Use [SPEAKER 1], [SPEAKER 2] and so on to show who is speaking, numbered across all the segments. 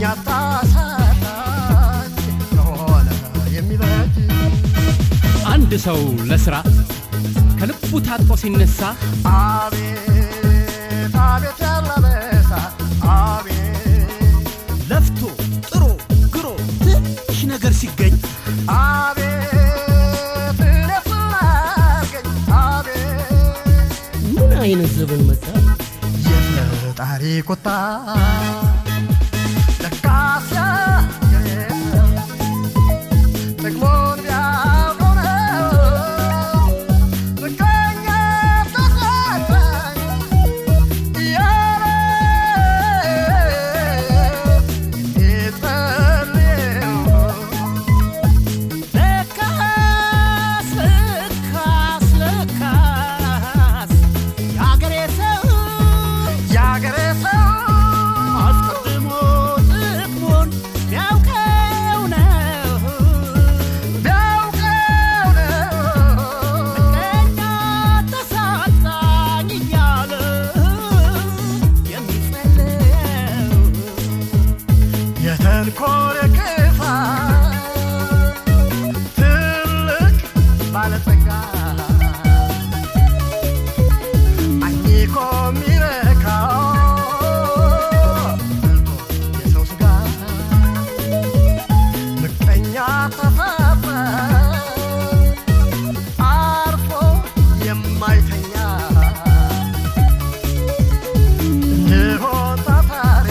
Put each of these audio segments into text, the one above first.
[SPEAKER 1] ምቀኛ ታሳጣኝ ከሆነ የሚበጅ
[SPEAKER 2] አንድ ሰው ለስራ ከልቡ ታጥቆ ሲነሳ
[SPEAKER 1] አቤት አቤት ያላበሳ አቤት
[SPEAKER 3] ለፍቶ ጥሮ ግሮ ትንሽ ነገር ሲገኝ
[SPEAKER 1] አቤት እኔስ ምን አድርገኝ አቤት
[SPEAKER 4] ምን አይነት ዘመን መጣ?
[SPEAKER 1] የፈጣሪ ቁጣ ለካስ ያገኘው ጥቅሙን ቢያውቀው ነው ምቀኛ ተሳሳኝ እያለ የሚጸልየው
[SPEAKER 3] ለካስ ለካስ ለካስ የአገሬ ሰው
[SPEAKER 1] የአገሬ ሰው
[SPEAKER 3] አስቀድሞ ጥቅሙን ቢያውቀው ነው
[SPEAKER 1] ቢያውቀው ነው
[SPEAKER 3] ቀኛ ተሳጣኝ እያለ የሚጸለየው
[SPEAKER 1] የተንኮል ክፋት ትልቅ ባለጸጋ አኝኮ የሚረካው በልቶ የሰው ስጋ ምቀኛ ተፋፋ አርፎ የማይተኛ እንሆን ታታሪ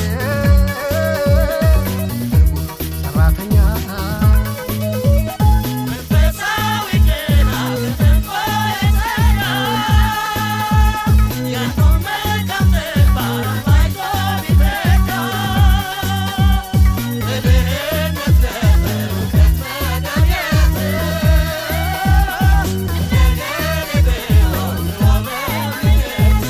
[SPEAKER 1] ሰራተኛ
[SPEAKER 3] መንፈሳዊ ጤና በተንኮል የተኛ ያንዱን መልካም ተግባር ባይቶ ቢረዳ በድህነት ለበእውቀት መገኘት እንደገና ቢሆን ወመልከት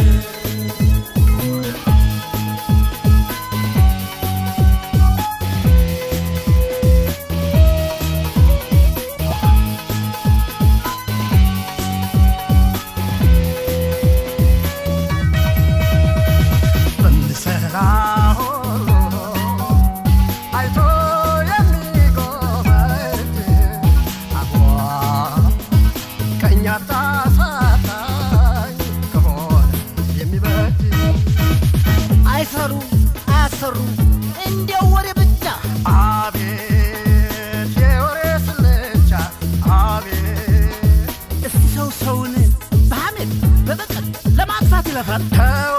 [SPEAKER 1] በምሰራ ሁሉ አይቶ የሚጎበድ አቧ ቀኛ ታሳጣኝ ከሆነ የሚበጅ
[SPEAKER 3] አይሰሩ አያሰሩ እንዲያው ወሬ ብቻ
[SPEAKER 1] አቤት የወሬ ስልቻ አቤት
[SPEAKER 3] እስቲ ሰው ሰውን በሐሜት በበቀል ለማጥፋት ይለፋል
[SPEAKER 1] ተወው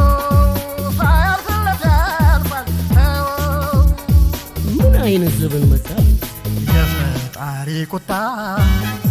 [SPEAKER 1] ሳያልፍለት ያልፋል ተወው
[SPEAKER 4] ምን አይነት ዘመን መጣ?
[SPEAKER 1] የፈጣሪ ቁጣ